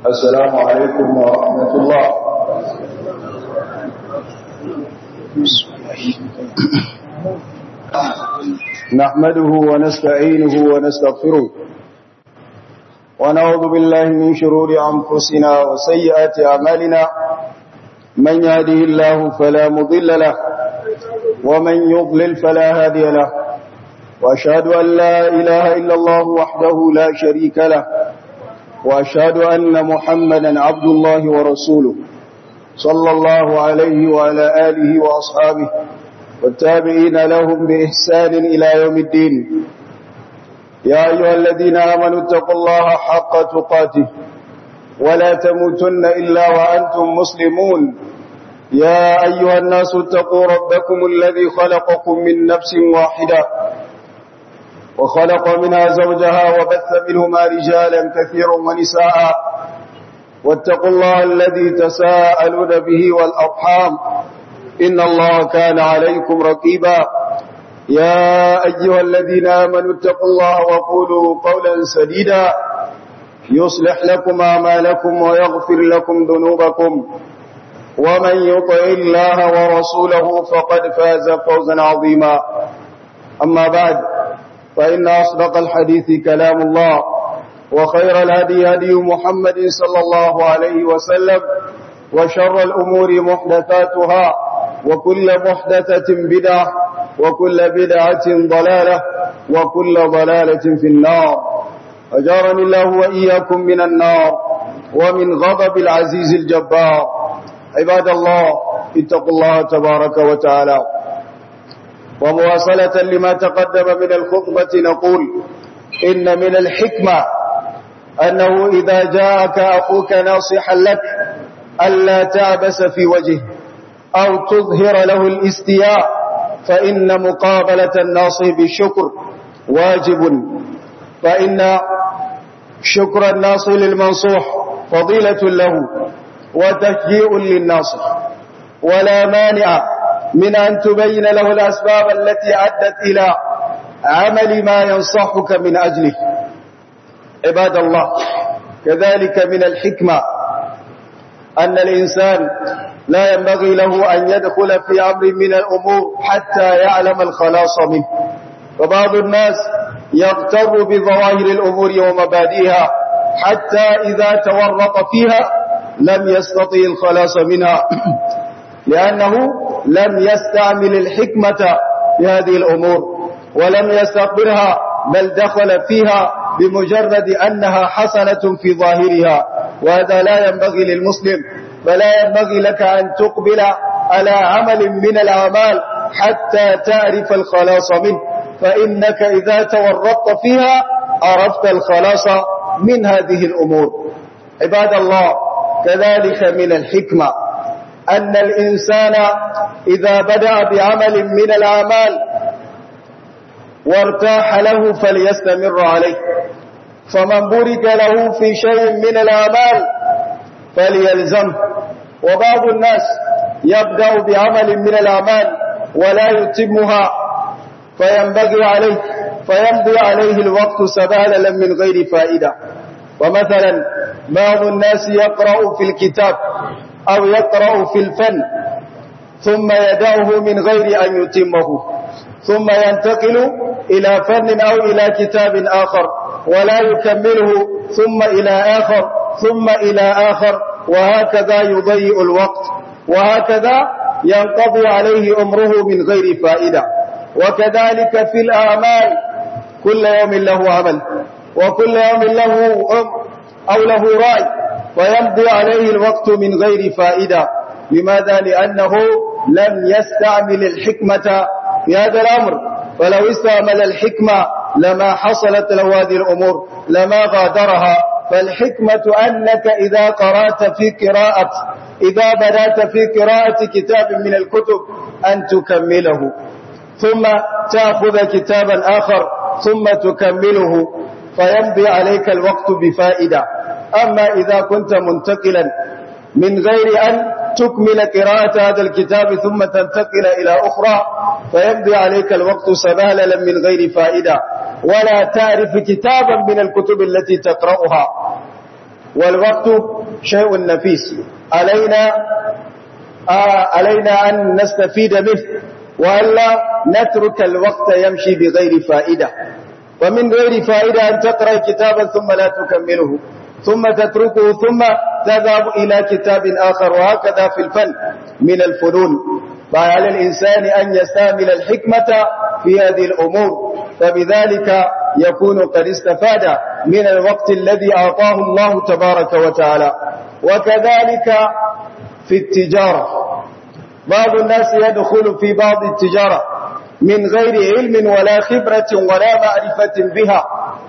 السلام عليكم ورحمة الله نحمده ونستعينه ونستغفره ونعوذ بالله من شرور أنفسنا وسيئات أعمالنا من يهده الله فلا مضل له ومن يضلل فلا هادي له وأشهد أن لا إله إلا الله وحده لا شريك له وأشهد أن محمدا عبد الله ورسوله صلى الله عليه وعلى آله وأصحابه والتابعين لهم بإحسان إلى يوم الدين يا أيها الذين آمنوا اتقوا الله حق تقاته ولا تموتن إلا وأنتم مسلمون يا أيها الناس اتقوا ربكم الذي خلقكم من نفس واحدة وخلق منها زوجها وبث منهما رجالا كثيرا ونساء واتقوا الله الذي تساءلون به والأرحام إن الله كان عليكم رقيبا يا أيها الذين آمنوا اتقوا الله وقولوا قولا سديدا يصلح لكم أعمالكم ويغفر لكم ذنوبكم ومن يطع الله ورسوله فقد فاز فوزا عظيما أما بعد فإن أصدق الحديث كلام الله وخير الهدي هدي محمد صلى الله عليه وسلم وشر الأمور محدثاتها وكل محدثة بدعة وكل بدعة ضلالة وكل ضلالة في النار أجارني الله وإياكم من النار ومن غضب العزيز الجبار عباد الله اتقوا الله تبارك وتعالى ومواصلة لما تقدم من الخطبة نقول إن من الحكمة أنه إذا جاءك أخوك ناصحا لك ألا تعبس في وجهه أو تظهر له الاستياء فإن مقابلة الناصح بالشكر واجب فإن شكر الناصح للمنصوح فضيلة له وتشجيع للناصح ولا مانع من أن تبين له الأسباب التي أدت إلى عمل ما ينصحك من أجله عباد الله كذلك من الحكمة أن الإنسان لا ينبغي له أن يدخل في أمر من الأمور حتى يعلم الخلاص منه فبعض الناس يغتر بظواهر الأمور ومبادئها حتى إذا تورط فيها لم يستطيع الخلاص منها لأنه لم يستعمل الحكمة في هذه الأمور ولم يستقبلها بل دخل فيها بمجرد أنها حسنة في ظاهرها وهذا لا ينبغي للمسلم فلا ينبغي لك أن تقبل على عمل من الأعمال حتى تعرف الخلاص منه فإنك إذا تورطت فيها عرفت الخلاص من هذه الأمور عباد الله كذلك من الحكمة أن الإنسان إذا بدأ بعمل من الأعمال وارتاح له فليستمر عليه فمن بورك له في شيء من الأعمال فليلزمه وبعض الناس يبدأ بعمل من الأعمال ولا يتمها فينبغي عليه فيمضي عليه الوقت سبالا من غير فائدة ومثلا بعض الناس يقرأ في الكتاب أو يقرأ في الفن ثم يدعه من غير أن يتمه ثم ينتقل إلى فن أو إلى كتاب آخر ولا يكمله ثم إلى آخر ثم إلى آخر وهكذا يضيء الوقت وهكذا ينقضي عليه أمره من غير فائدة وكذلك في الأعمال كل يوم له عمل وكل يوم له أمر أو له رأي ويمضي عليه الوقت من غير فائدة لماذا؟ لأنه لم يستعمل الحكمة في هذا الأمر ولو استعمل الحكمة لما حصلت له هذه الأمور لما غادرها فالحكمة أنك إذا قرأت في قراءة إذا بدأت في قراءة كتاب من الكتب أن تكمله ثم تأخذ كتابا آخر ثم تكمله فيمضي عليك الوقت بفائدة أما إذا كنت منتقلا من غير أن تكمل قراءة هذا الكتاب ثم تنتقل إلى أخرى فيمضي عليك الوقت سبالا من غير فائدة ولا تعرف كتابا من الكتب التي تقرأها والوقت شيء نفيس علينا آه علينا أن نستفيد منه وألا نترك الوقت يمشي بغير فائدة ومن غير فائدة أن تقرأ كتابا ثم لا تكمله ثم تتركه ثم تذهب إلى كتاب آخر وهكذا في الفن من الفنون فعلى الإنسان أن يستعمل الحكمة في هذه الأمور فبذلك يكون قد استفاد من الوقت الذي أعطاه الله تبارك وتعالى وكذلك في التجارة بعض الناس يدخل في بعض التجارة من غير علم ولا خبرة ولا معرفة بها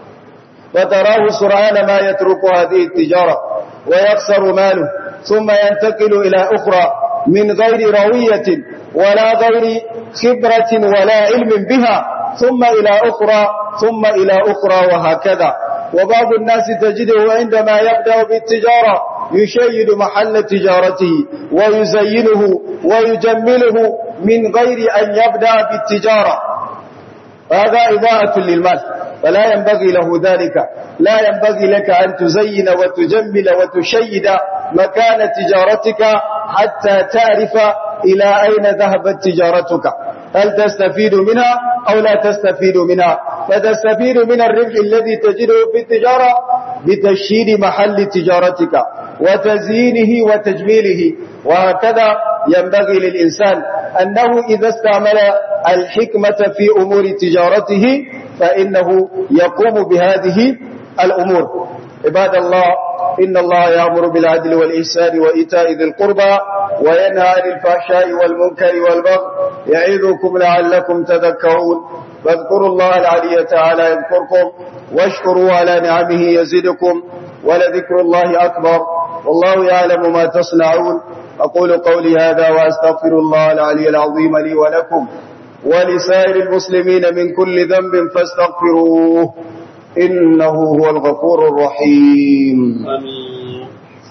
فتراه سرعان ما يترك هذه التجارة ويخسر ماله ثم ينتقل إلى أخرى من غير روية ولا غير خبرة ولا علم بها ثم إلى أخرى ثم إلى أخرى وهكذا وبعض الناس تجده عندما يبدأ بالتجارة يشيد محل تجارته ويزينه ويجمله من غير أن يبدأ بالتجارة هذا إضاءة للمال فلا ينبغي له ذلك لا ينبغي لك أن تزين وتجمل وتشيد مكان تجارتك حتى تعرف إلى أين ذهبت تجارتك هل تستفيد منها أو لا تستفيد منها فتستفيد من الربح الذي تجده في التجارة بتشييد محل تجارتك وتزيينه وتجميله وهكذا ينبغي للإنسان أنه إذا استعمل الحكمة في أمور تجارته فإنه يقوم بهذه الأمور عباد الله إن الله يأمر بالعدل والإحسان وإيتاء ذي القربى وينهى عن الفحشاء والمنكر والبغي يعظكم لعلكم تذكرون فاذكروا الله العلي تعالى يذكركم واشكروا على نعمه يزدكم ولذكر الله أكبر والله يعلم ما تصنعون أقول قولي هذا وأستغفر الله العلي العظيم لي ولكم ولسائر المسلمين من كل ذنب فاستغفروه إنه هو الغفور الرحيم آمين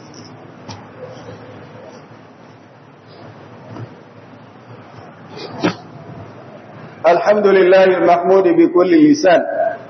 الحمد لله المحمود بكل لسان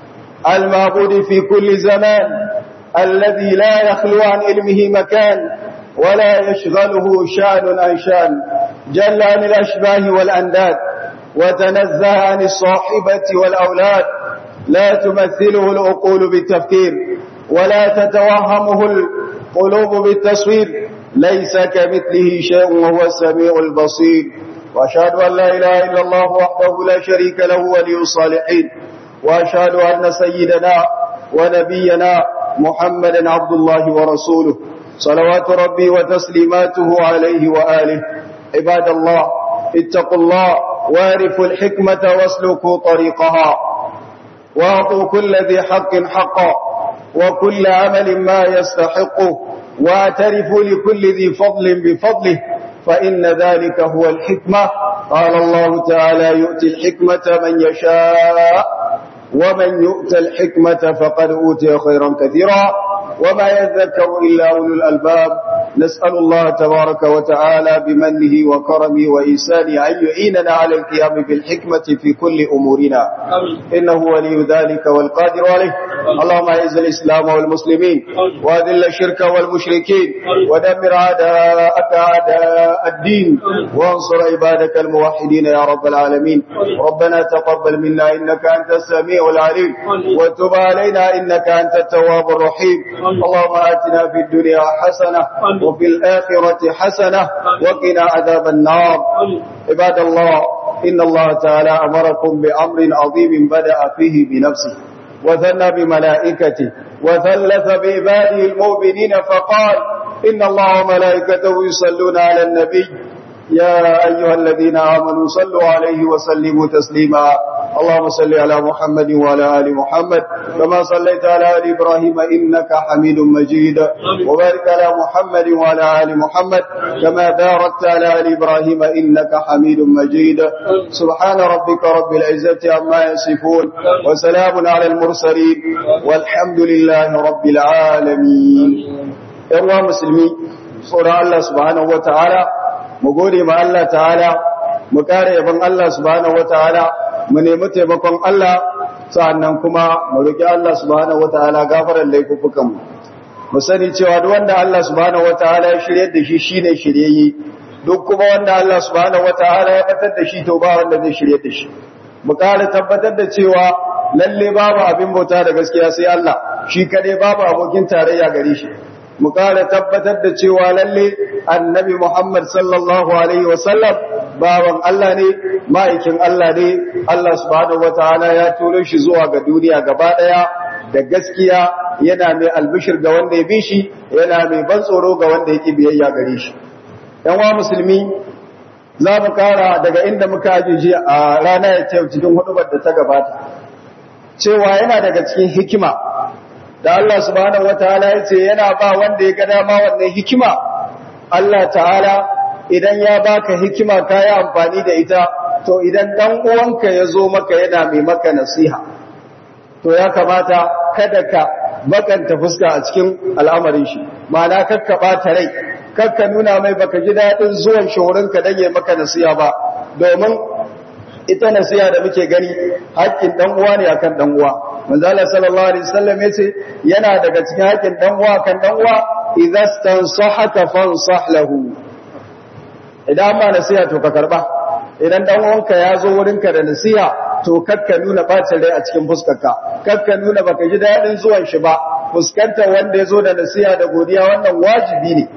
المعبود في كل زمان الذي لا يخلو عن علمه مكان ولا يشغله شان عن شان جل عن الأشباه والأنداد وتنزه عن الصاحبة والأولاد لا تمثله العقول بالتفكير ولا تتوهمه القلوب بالتصوير ليس كمثله شيء وهو السميع البصير وأشهد أن لا إله إلا الله وحده لا شريك له ولي الصالحين وأشهد أن سيدنا ونبينا محمدا عبد الله ورسوله صلوات ربي وتسليماته عليه وآله عباد الله اتقوا الله وارفوا الحكمة واسلكوا طريقها واعطوا كل ذي حق حقا وكل عمل ما يستحقه واعترفوا لكل ذي فضل بفضله فإن ذلك هو الحكمة قال الله تعالى يؤتي الحكمة من يشاء ومن يؤتى الحكمة فقد أوتي خيرا كثيرا وما يذكر إلا أولو الألباب نسأل الله تبارك وتعالى بمنه وكرمه وإيسانه أن يعيننا على القيام بالحكمة في كل أمورنا إنه ولي ذلك والقادر عليه اللهم أعز الإسلام والمسلمين وأذل الشرك والمشركين ودمر أعداءك أعداء الدين وانصر عبادك الموحدين يا رب العالمين ربنا تقبل منا إنك أنت السميع العليم وتب علينا إنك أنت التواب الرحيم اللهم آتنا في الدنيا حسنة وفي الآخرة حسنة وقنا عذاب النار عباد الله إن الله تعالى أمركم بأمر عظيم بدأ فيه بنفسه وثنى بملائكته وثلث بعباده المؤمنين فقال إن الله وملائكته يصلون على النبي يا أيها الذين آمنوا صلوا عليه وسلموا تسليما اللهم صل على محمد وعلى آل محمد كما صليت على آل إبراهيم إنك حميد مجيد وبارك على محمد وعلى آل محمد كما باركت على آل إبراهيم إنك حميد مجيد سبحان ربك رب العزة عما يصفون وسلام على المرسلين والحمد لله رب العالمين يا مسلمين سورة الله سبحانه وتعالى mu gode ma Allah ta'ala mu kare yaban Allah subhanahu wataala mu nemi taimakon Allah sa'annan kuma mu roki Allah subhanahu wataala gafaran laifukan mu mu sani cewa duk wanda Allah subhanahu wataala ya shiryar da shi shine shiryayye duk kuma wanda Allah subhanahu wataala ya batar da shi to ba wanda zai shiryar da shi mu kare tabbatar da cewa lalle babu abin bauta da gaskiya sai Allah shi kadai babu abokin tarayya gare shi mu kare tabbatar da cewa lalle annabi Muhammad sallallahu alaihi wasallam bawan Allah ne ma'aikin Allah ne Allah subhanahu wataala ya turo shi zuwa ga duniya gaba daya da gaskiya yana mai albishir ga wanda ya bi shi yana mai ban tsoro ga wanda yake biyayya gare shi yan wa musulmi za mu kara daga inda muka ajiye a rana ya ce cikin hudubar da ta gabata cewa yana daga cikin hikima da Allah subhanahu wataala ya ce yana ba wanda ya ga dama wannan hikima Allah ta'ala idan ya baka hikima ka yi amfani da ita to idan dan uwanka ya zo maka yana mai maka nasiha to ya kamata kada ka bakanta fuska a cikin al'amarin shi ma'ana kakka ɓata rai kakka nuna mai baka ji daɗin zuwan shawarinka don yi maka nasiha ba domin ita nasiha da muke gani haƙƙin ɗan uwa ne akan ɗan uwa manzala sallallahu alaihi wasallam yace yana daga cikin haƙƙin ɗan uwa kan ɗan uwa idza stansahaka fansah lahu idan ma nasiha to ka karba idan dan uwanka ya zo wurinka da nasiha to kakka nuna bacin rai a cikin fuskarka kakka nuna baka ji daɗin zuwan shi ba fuskantar wanda ya zo da nasiha da godiya wannan wajibi ne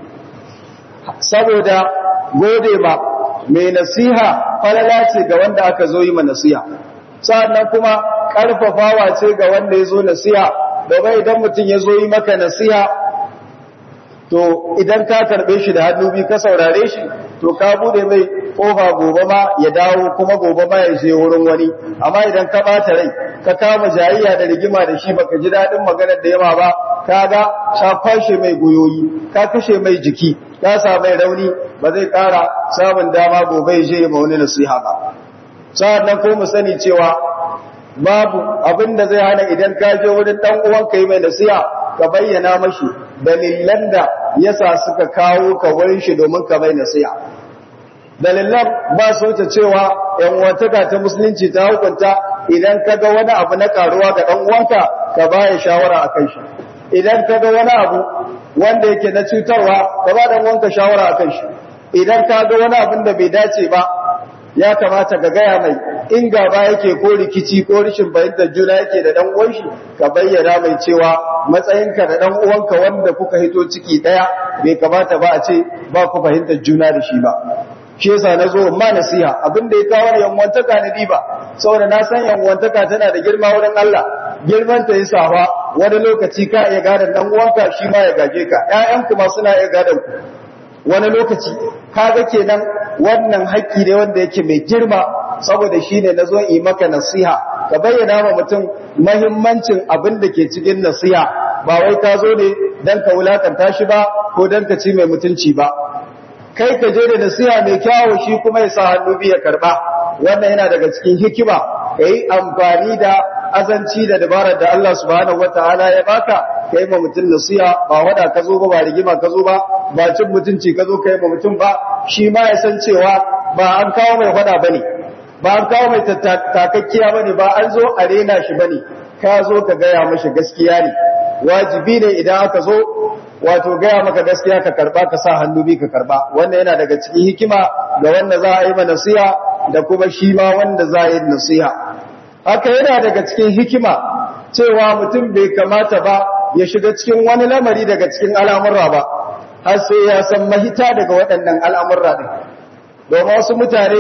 saboda gode ma mai nasiha falala ce ga wanda aka zo yi ma nasiha sa'annan kuma karfafawa ce ga wanda ya zo nasiha domin idan mutum ya zo yi maka nasiha to idan ka karbe shi da hannu biyu ka saurare shi to ka bude mai kofa gobe ma ya dawo kuma gobe ma ya je wurin wani amma idan ka bata rai ka kama jayayya da rigima da shi baka ji dadin maganar da yawa ba kaga ka kwashe mai goyoyi ka kashe mai jiki ka sa mai rauni ba zai kara samun dama gobe ya je ma wani nasiha ba sa'annan ko mu sani cewa babu abin da zai hana idan ka je wurin dan uwanka yi mai nasiha ka bayyana mashi dalilan da yasa suka kawo ka wurin shi domin ka mai nasiha dalilan ba su wuce cewa yan wataka ta musulunci ta hukunta idan ka ga wani abu na karuwa ga dan uwanka ka baya shawara akan shi idan ka ga wani abu wanda yake na cutarwa ka ba dan uwanka shawara akan shi idan ka ga wani abin da bai dace ba ya kamata ka gaya mai in gaba yake ko rikici ko rishin fahimtar juna yake da dan uwan shi ka bayyana mai cewa matsayinka da dan uwanka wanda kuka hito ciki daya bai kamata ba a ce ba ku fahimtar juna da shi ba shi yasa na zo ma nasiha abin da ya kawo yanwantaka na diba saboda na san yanwantaka tana da girma wurin Allah girman ta yasa ba wani lokaci ka iya gadan dan uwanka shi ma ya gaje ka ƴaƴanku ma suna iya gadan ku wani lokaci kaga kenan wannan haƙƙi ne wanda yake mai girma saboda shine nazo yi maka nasiha ka bayyana wa mutum muhimmancin abin da ke cikin nasiha ba wai ka zo ne dan ka wulakanta shi ba ko dan ka ci mai mutunci ba kai ka je da nasiha mai kyawu shi kuma ya sa hannu biya karba wannan yana daga cikin hikima kai amfani da azanci da dabarar da Allah subhanahu wataala ya baka kai ma mutum nasiha ba wada ka zo ba ba rigima ka zo ba ba cin mutunci ka zo kai ma mutum ba shi ma ya san cewa ba an kawo mai wada bane ba an kawo mai takakkiya bane ba an zo a rena shi bane ka zo ka gaya mashi gaskiya ne wajibi ne idan aka zo wato gaya maka gaskiya ka karba ka sa hannu bi ka karba wannan yana daga cikin hikima ga wanda za a yi ma nasiha da kuma shi ma wanda za a yi nasiha haka yana daga cikin hikima cewa mutum bai kamata ba ya shiga cikin wani lamari daga cikin al'amurra ba har sai ya san mahita daga waɗannan al'amurra ɗin domin wasu mutane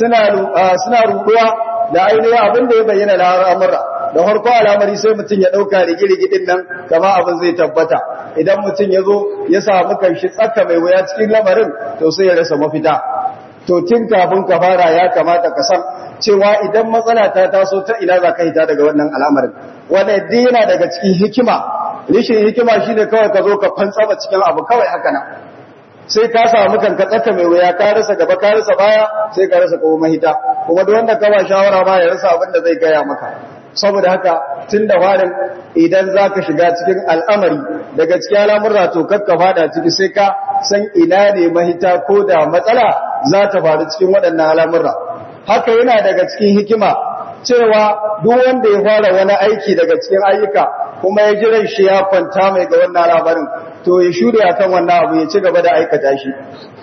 suna ruɗuwa da ainihin abin da ya bayyana na al'amurra da harko al'amari sai mutum ya ɗauka rigirigi ɗin nan kama abin zai tabbata idan mutum ya zo ya samu kanshi tsaka mai wuya cikin lamarin to sai ya rasa mafita to tun kafin ka fara ya kamata ka san cewa idan matsala ta taso ta ina za ka hita daga wannan al'amarin wanda yadda yana daga cikin hikima rishin hikima shine kawai ka zo ka fantsama cikin abu kawai haka nan sai ka samu kanka tsaka mai wuya ka rasa gaba ka rasa baya sai ka rasa kuma mahita kuma duk wanda ka ba shawara ma ya rasa abin da zai gaya maka saboda haka tun da farin idan za ka shiga cikin al'amari daga cikin al'amurra to kakka fada ciki sai ka san ina ne mahita ko da matsala za ta faru cikin waɗannan al'amurra haka yana daga cikin hikima cewa duk wanda ya fara wani aiki daga cikin ayyuka kuma ya jiran shi ya kwanta mai ga wannan labarin to ya shure akan wannan abu ya ci gaba da aikata shi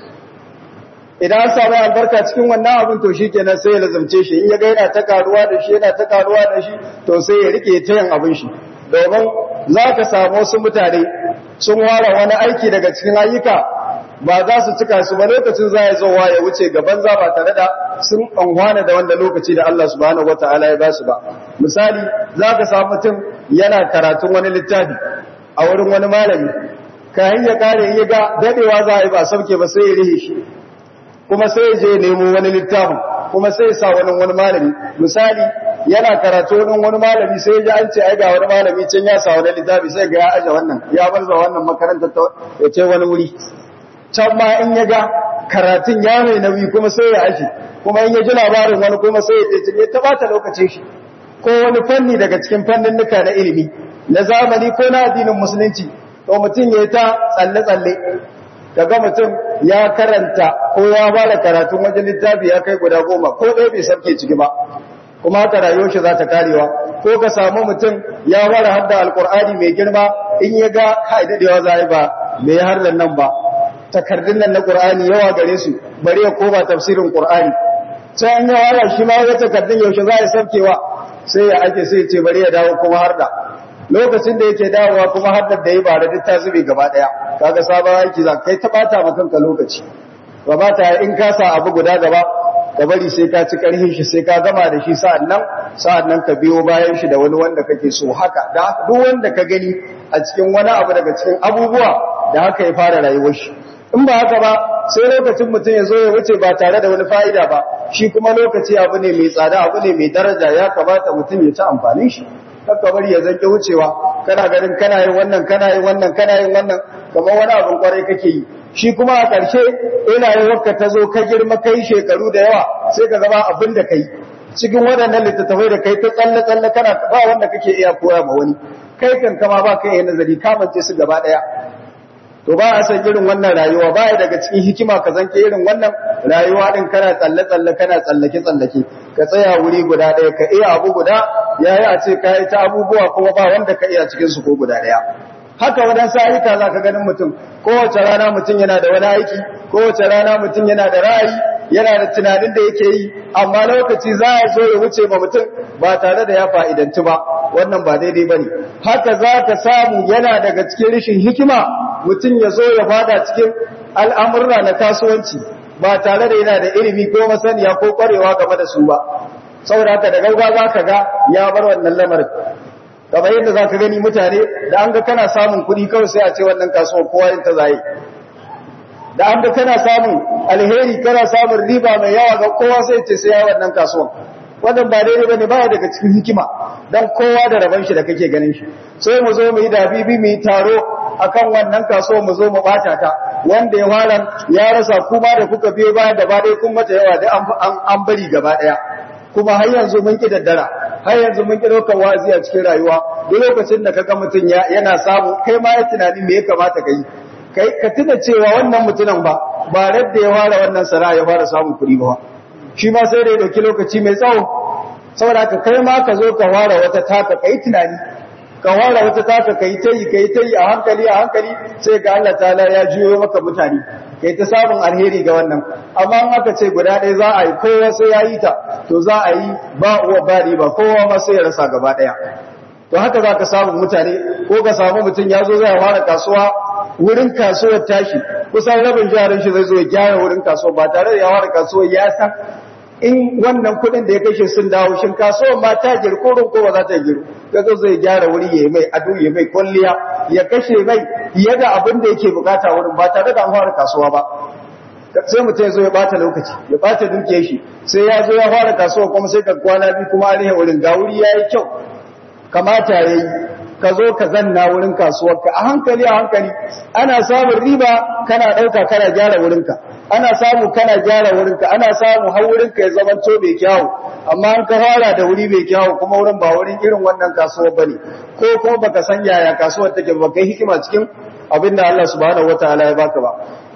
idan an samu albarka cikin wannan abin to shi kenan sai ya lazumce shi in ya ga yana ta karuwa da shi yana ta karuwa da shi to sai ya rike ta yin abin shi domin za ka samu wasu mutane sun ware wani aiki daga cikin ayyuka ba za su cika su ba lokacin za ya zowa ya wuce gaban za ba tare da sun anhwana da wanda lokaci da Allah subhanahu wataala ya ba su ba misali za ka samu mutum yana karatun wani littafi a wurin wani malami kayan ya kare ya ga dadewa za a yi ba sauke ba sai ya rihe shi kuma sai ya je nemo wani littafin kuma sai ya sa wani wani malami misali yana karatu wani wani malami sai ya ji an ce ai ga wani malami can ya sa wani littafi sai ga ya aje wannan ya barza wannan makarantar ta ya ce wani wuri can ma in ya ga karatun ya mai nauyi kuma sai ya aje kuma in ya ji labarin wani kuma sai ya ce ya tabata lokacin shi ko wani fanni daga cikin fannin nuka na ilimi na zamani ko na addinin musulunci to mutum ya ta tsalle-tsalle kaga mutum ya karanta ko ya bada karatun wajen littafi ya kai guda goma ko ɗaya bai sarke ciki ba kuma haka rayuwar shi za ta karewa ko ka samu mutum ya bada hadda alkur'ani mai girma in ya ga kai dadewa za ba mai har nan ba takardun nan na qur'ani yawa gare su bari ya koma tafsirin qur'ani sai an yi wala shi ma ya takardun yaushe za ya sarkewa sai ya ake sai ya ce bari ya dawo kuma har da lokacin da yake dawowa kuma haddar da ya ba da duk ta zube gaba daya kaga sabon aiki za kai ta bata ma kanka lokaci ba ba ta in ka sa abu guda gaba ka bari sai ka ci karhin shi sai ka gama da shi sa'annan sa'annan ka biyo bayan shi da wani wanda kake so haka da duk wanda ka gani a cikin wani abu daga cikin abubuwa da haka ya fara rayuwar shi in ba haka ba sai lokacin mutum ya zo ya wuce ba tare da wani fa'ida ba shi kuma lokaci abu ne mai tsada abu ne mai daraja ya kamata mutum ya ci amfanin shi kakka bari ya zanke wucewa kana ganin kana yin wannan kana yin wannan kana yin wannan kamar wani abin kwarai kake yi shi kuma a ƙarshe ina yin wakka ta zo ka girma kai shekaru da yawa sai ka zama abin da kai cikin waɗannan littattafai da kai ta tsalle tsalle kana ba wanda kake iya koya ma wani kai kan kama ba kai nazari ka mance su gaba ɗaya to ba a san irin wannan rayuwa ba ya daga cikin hikima ka zanke irin wannan rayuwa din kana tsalle tsalle kana tsallake tsallake ka tsaya wuri guda ɗaya ka iya abu guda yayi a ce ka yi ta abubuwa kuma ba wanda ka iya cikin su ko guda ɗaya haka wadansu ayyuka za ka ganin mutum kowace rana mutum yana da wani aiki kowace rana mutum yana da ra'ayi yana da tunanin da yake yi amma lokaci za a zo ya wuce ma mutum ba tare da ya fa'idantu ba wannan ba daidai ba ne haka za ka samu yana daga cikin rashin hikima mutum ya zo ya fada cikin al'amurra na kasuwanci ba tare da yana da ilimi ko masaniya ko kwarewa game da su ba saboda haka da gauga za ka ga ya bar wannan lamarin kamar yadda za ka gani mutane da an ga kana samun kuɗi kawai sai a ce wannan kasuwar kowa yin ta zaye da an ga kana samun alheri kana samun riba mai yawa ga kowa sai ce sai ya wannan kasuwan wannan ba daidai bane baya daga cikin hikima dan kowa da rabon shi da kake ganin shi sai mu zo mu yi dabibi mu yi taro akan wannan kasuwa mu zo mu bata ta wanda ya fara ya rasa kuma da kuka biyo baya gaba ɗaya kun mata yawa da an bari gaba ɗaya kuma har yanzu mun ki daddara har yanzu mun ki ɗaukar wazi a cikin rayuwa duk lokacin da kaga mutum yana samu kai ma ya tunani me ya kamata ka yi kai ka tuna cewa wannan mutumin ba ba radda ya fara wannan sana'a ya fara samun kuɗi ba shi ma sai da ya ɗauki lokaci mai tsawo saboda ka kai ma ka zo ka fara wata taka kai tunani ka fara wata taka kai ta yi kai ta yi a hankali a hankali sai ga Allah ta'ala ya juyo maka mutane kai ta samun alheri ga wannan amma in aka ce guda ɗaya za a yi kowa sai ya yi ta to za a yi ba uwa ba riba kowa ma sai ya rasa gaba ɗaya to haka za ka samu mutane ko ka samu mutum ya zo zai fara kasuwa wurin kasuwar tashi kusan rabin jarin shi zai zo ya gyara wurin kasuwa ba tare da ya fara kasuwar ya san in wannan kuɗin da ya kashe sun dawo shin kasuwar ma ta girko ko ba za ta giru ya zo zai gyara wuri ya mai ado ya mai kwalliya ya kashe mai fiye da abin da yake bukata wurin ba tare da an fara kasuwa ba sai mutum ya zo ya bata lokaci ya bata dukiyar shi sai ya zo ya fara kasuwa kuma sai ka kwana biyu kuma an wurin ga wuri ya yi kyau kamata ya yi ka zo ka zanna wurin kasuwarka a hankali a hankali ana samun riba kana ɗauka kana gyara wurinka ana samu kana gyara wurinka ana samu har wurinka ya zama to mai kyawu amma an ka fara da wuri mai kyawu kuma wurin ba wurin irin wannan kasuwar bane ko kuma baka san yaya kasuwar take ba kai hikima cikin abinda Allah subhanahu wataala ya baka ba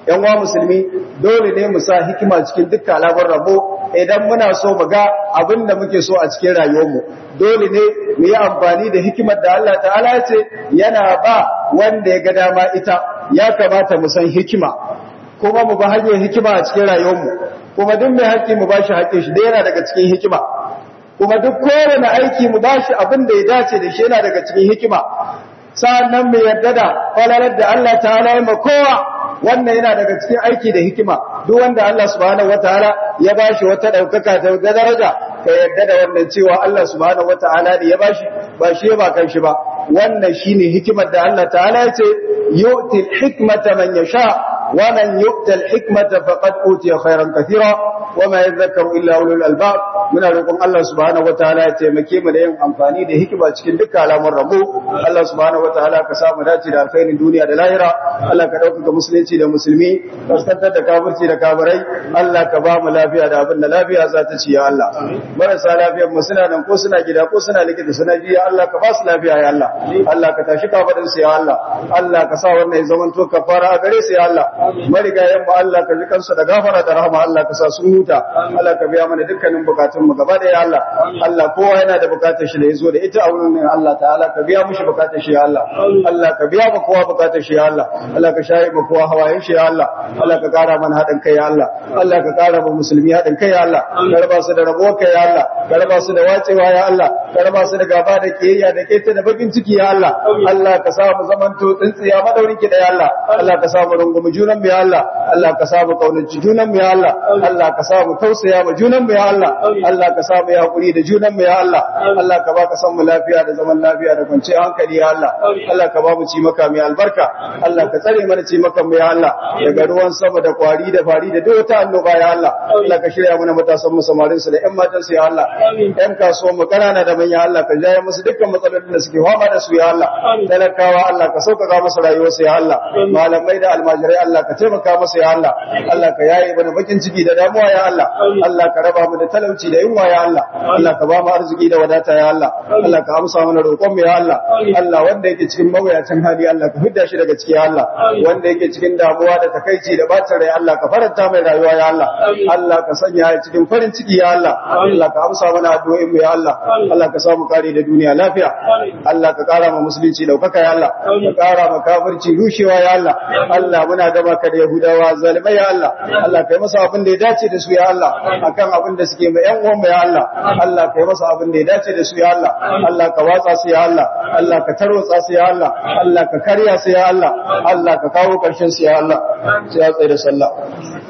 yan wa musulmi dole ne mu sa hikima cikin dukkan al'amuran rabo idan muna so mu ga abin da muke so a cikin rayuwarmu dole ne mu yi amfani da hikimar da Allah ta'ala ya ce yana ba wanda ya ga dama ita ya kamata mu san hikima kuma mu ba hanyar hikima a cikin rayuwarmu kuma duk mai haƙƙi mu bashi haƙƙin shi da yana daga cikin hikima kuma duk kowane aiki mu bashi abin da ya dace da shi yana daga cikin hikima sa'annan mu yarda da falalar da Allah ta'ala ya kowa wannan yana daga cikin aiki da hikima duk wanda Allah subhanahu wataala ya bashi wata daukaka ta daraja ka yarda da wannan cewa Allah subhanahu wataala ne ya bashi ba shi ba kan shi ba wannan shine hikimar da Allah ta'ala ya ce yu'til hikmata man yasha wa man yu'tal hikmata faqad utiya khairan katira wa ma yadhakkaru illa ulul albab muna roƙon Allah subhanahu wataala ya taimake mu da yin amfani da hikima cikin dukkan alamun rabo Allah subhanahu wataala ka samu dace da alkhairin duniya da lahira Allah ka dauka musulunci da musulmi kaskantar da kafirci da kafirai Allah ka ba mu lafiya da abin da lafiya za ta ci ya Allah marasa lafiyar mu suna nan ko suna gida ko suna likita suna ji ya Allah ka ba su lafiya ya Allah Allah ka tashi kafadin su ya Allah Allah ka sa wannan ya zamanto kafara a gare su ya Allah marigayen mu Allah ka ji kansu da gafara da rahama Allah ka sa sun huta Allah ka biya mana dukkanin bukatun mu gaba da ya Allah Allah kowa yana da bukatar shi da yazo da ita a wurin Allah ta'ala ka biya mushi bukatar shi ya Allah Allah ka biya mu kowa bukatar shi ya Allah Allah ka shayi mu kowa hawayen shi ya Allah Allah ka kara mana hadin kai ya Allah Allah ka kara mu musulmi hadin kai ya Allah ka raba su da rabo kai ya Allah ka raba su da wacewa ya Allah ka raba su da gaba da kiyayya da keta da bakin ciki ya Allah Allah ka sa mu zamanto tsintsiya madaurin ki da ya Allah Allah ka sa mu rungumi junan mu ya Allah Allah ka sa mu kaunaci junan mu ya Allah Allah ka sa mu tausaya mu junan mu ya Allah Allah ka sa mu ya hakuri da junan mu ya Allah Allah ka baka san mu lafiya da zaman lafiya da kwanciyar hankali ya Allah Allah ka ba mu ci maka mai albarka Allah ka tsare mana ci maka mu ya Allah daga ruwan sama da kwari da fari da duk wata annoba ya Allah Allah ka shirya mana matasan mu samarin su da ƴan matan su ya Allah ƴan kasuwan mu kanana da manya Allah ka jaye musu dukkan matsalolin da suke fama da su ya Allah talakawa Allah ka sauƙaƙa musu rayuwar su ya Allah malamai da almajirai Allah ka taimaka musu ya Allah Allah ka yaye mana bakin ciki da damuwa ya Allah Allah ka raba mu da talauci da yunwa ya Allah Allah ka ba mu arziki da wadata ya Allah Allah ka amsa mana roƙon mu ya Allah Allah wanda yake cikin mawuyacin hali Allah ka fidda shi daga ciki ya Allah wanda yake cikin damuwa da takaici da bacin rai Allah ka faranta mai rayuwa ya Allah Allah ka sanya ya cikin farin ciki ya Allah Allah ka amsa mana addu'o'in mu ya Allah Allah ka samu kare da duniya lafiya Allah ka kara ma musulunci daukaka ya Allah ka kara ma kafirci rushewa ya Allah Allah muna gaba ka da Yahudawa zalimai ya Allah Allah kai masa abin da ya dace da su ya Allah akan abin da suke mai yan uwan ya Allah Allah kai masa abin da ya dace da su ya Allah Allah ka watsa su ya Allah Allah ka tarwatsa su ya Allah Allah ka karya su ya Allah Allah ka kawo karshen su ya Allah sai ya tsaye da sallah